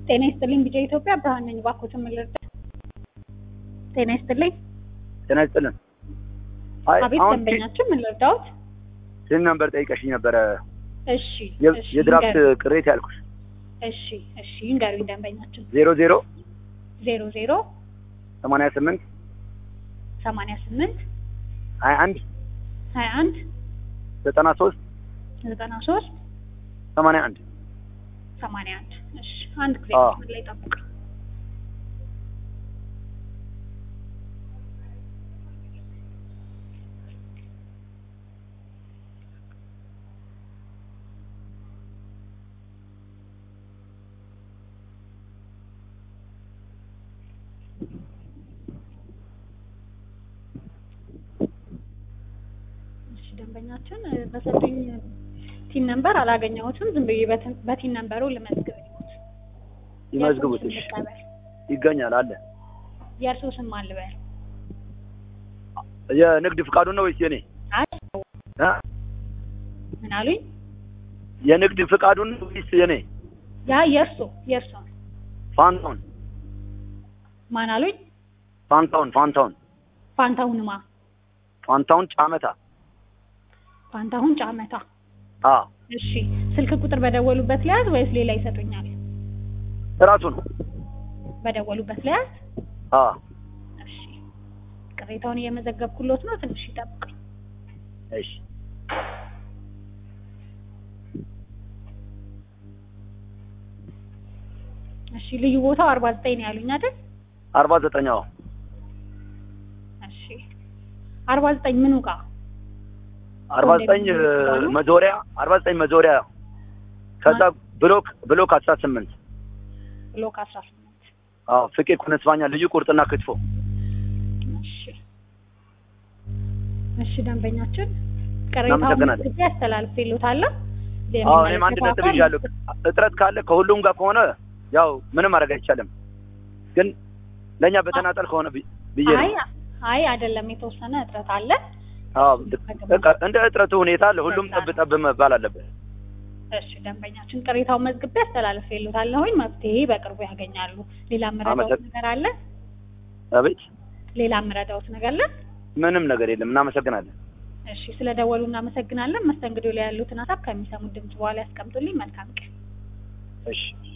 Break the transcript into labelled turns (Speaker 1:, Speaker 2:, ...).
Speaker 1: ጤና ይስጥልኝ ቢጫ ኢትዮጵያ ብርሃን ነኝ። እባክዎትን ምን ልርዳ? ጤና ይስጥልኝ።
Speaker 2: ጤና ይስጥልን። አይ
Speaker 1: አቤት
Speaker 2: አሁን
Speaker 1: ደንበኛችን ምን ልርዳዎት?
Speaker 2: ስም ነበር ጠይቀሽኝ ነበረ
Speaker 1: እሺ
Speaker 2: የ-
Speaker 1: እሺ
Speaker 2: የድራፍት
Speaker 1: ይንገሩኝ።
Speaker 2: ቅሬታ ያልኩሽ
Speaker 1: እሺ እሺ ይንገሩኝ ደንበኛችን
Speaker 2: ዜሮ ዜሮ
Speaker 1: ዜሮ ዜሮ
Speaker 2: ሰማንያ ስምንት
Speaker 1: ሰማንያ ስምንት
Speaker 2: ሀያ አንድ
Speaker 1: ሀያ አንድ
Speaker 2: ዘጠና ሶስት
Speaker 1: ዘጠና ሶስት
Speaker 2: ሰማንያ አንድ
Speaker 1: ሰማንያ አንድ እሺ አንድ ጊዜ
Speaker 2: አዎ።
Speaker 1: መስመር ላይ ጠብቅ። እሺ ደንበኛችን እ፣ በሰጡኝ ቲን ነምበር አላገኘሁትም። ዝም ብዬ በትን- በቲን ነምበሩ ልመዝግብ ይሁት
Speaker 2: ይመዝግቡት።
Speaker 1: የእርስዎ
Speaker 2: እሺ
Speaker 1: ስም ልቀበል።
Speaker 2: ይገኛል አለ።
Speaker 1: የእርስዎ ስም ማን ልበል?
Speaker 2: የንግድ ፍቃዱን ነው ወይስ የኔ
Speaker 1: አይ
Speaker 2: እ?
Speaker 1: ምን አሉኝ?
Speaker 2: የንግድ ፍቃዱን ነው ወይስ የኔ
Speaker 1: ያ የእርሶ የእርሶ ነው።
Speaker 2: ፋንታውን
Speaker 1: ማን አሉኝ?
Speaker 2: ፋንታውን ፋንታውን
Speaker 1: ፋንታሁንማ
Speaker 2: ፋንታውን ጫመታ
Speaker 1: ፋንታሁን ጫመታ።
Speaker 2: አ
Speaker 1: እሺ ስልክ ቁጥር በደወሉበት ለያዝ ወይስ ሌላ ይሰጡኛል?
Speaker 2: እራሱ ነው
Speaker 1: በደወሉበት ለያዝ።
Speaker 2: አ
Speaker 1: እሺ ቅሬታውን እየመዘገብኩሎት ነው። ትንሽ ይጠብቁኝ።
Speaker 2: እሺ
Speaker 1: እሺ ልዩ ቦታው አርባ ዘጠኝ ነው ያሉኝ አይደል?
Speaker 2: አርባ ዘጠኛው
Speaker 1: እሺ አርባ ዘጠኝ ምኑ ጋ?
Speaker 2: አርባ ዘጠኝ መዞሪያ አርባ ዘጠኝ መዞሪያ ከዛ ብሎክ ብሎክ አስራ ስምንት
Speaker 1: ብሎክ አስራ ስምንት
Speaker 2: አዎ ፍቄ ኩነስባኛ ልዩ ቁርጥና ክትፎ
Speaker 1: እሺ እሺ ደንበኛችን ቅሬታውን
Speaker 2: እናመሰግናለን።
Speaker 1: ጊዜ አስተላልፌልዎታለሁ።
Speaker 2: አዎ እኔም አንድ ነጥብ ይዣለሁ። እጥረት ካለ ከሁሉም ጋር ከሆነ ያው ምንም ማድረግ አይቻልም፣ ግን ለእኛ በተናጠል ከሆነ ብዬ ብዬ ነው።
Speaker 1: አይ አይ አይደለም፣ የተወሰነ እጥረት አለ።
Speaker 2: አዎ በቃ እንደ እጥረቱ ሁኔታ ለሁሉም ጠብ ጠብ መባል አለበት።
Speaker 1: እሺ ደንበኛችን ቅሬታውን መዝግቤ አስተላልፌልዎታለሁኝ። መፍትሄ በቅርቡ ያገኛሉ። ሌላ የምረዳዎት
Speaker 2: አመሰግ-
Speaker 1: ነገር አለ?
Speaker 2: አቤት
Speaker 1: ሌላ የምረዳዎት ነገር አለ?
Speaker 2: ምንም ነገር የለም። እናመሰግናለን።
Speaker 1: እሺ ስለደወሉ እናመሰግናለን። መስተንግዶ ላይ ያሉትን ሀሳብ ከሚሰሙት ድምጽ በኋላ ያስቀምጡልኝ። መልካም ቀን።
Speaker 2: እሺ